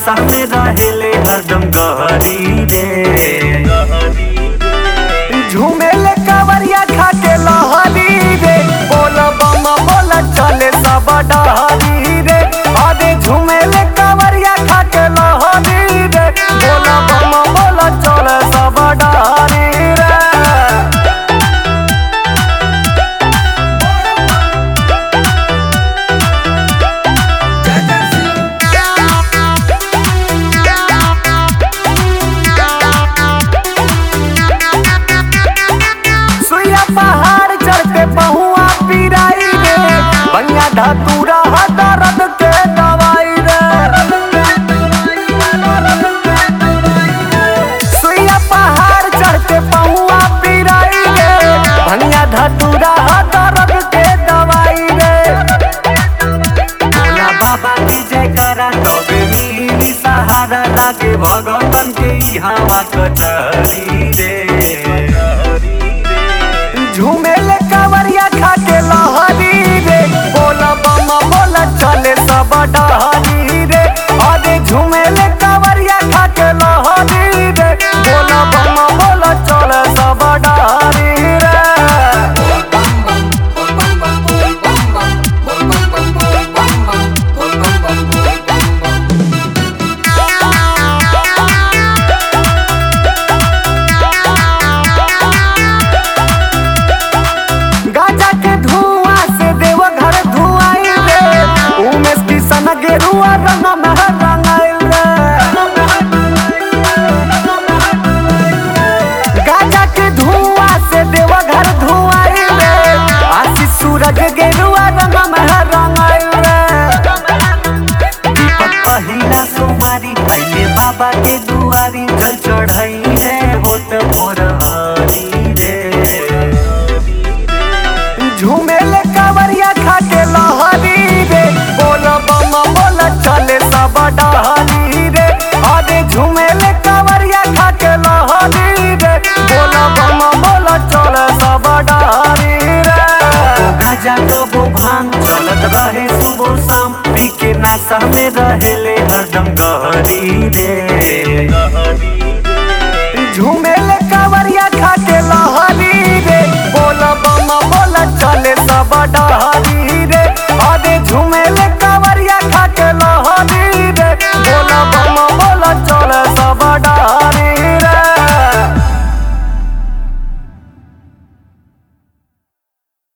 नशा में रहेले हरदम गहरी रे झूमेले कावरिया खा के लहरी रे बोल बम बोल चले सब डहरी रे अरे झूमेले कावरिया खा के लहरी रे बोल बम बोल चले सब डहरी रे सुइया पहाड़ चढ़ते पहुआ पिराई रे बनिया धतूरा दर्द के दवाई रे सुइया पहाड़ चढ़ते पहुआ पिराई रे बनिया धतूरा दर्द के दवाई रे भोला बाबा की जय करा तबे मिली सहारा लागे भगवान के यहाँ कचहरी रे झूमेले कावरिया खा के लहरी रे बोला बम बोला चले सब डहरी रे अरे झूमेले कावरिया खा के लहरी रे बोला बम बोला चले सब डहरी रे गाजा के धुआं से देव घर धुआई रे उमेश किशन गेरुआ रंग में रंगाइल रे गाजा के धुआं से देव घर धुआई रे आशीष सूरज गेरुआ रंग में रंगाइल रे दीपक पहिला सोमारी पहले बाबा के दुआरी जल चढ़ाई है होत भोर हरी रे झूमेले कावरिया खा के लहरी रे बोल बम बोल चले सब डहरी रे अरे झूमेले कावरिया खा के लहरी रे बोल बम बोल चले सब डहरी रे गाजा कबो भांग चलत रहे सुबह शाम पी के नशा में रहेले हरदम गहरी रे झूमेले कावरिया खा के लहरी रे बोल बम बोल चले सब डहरी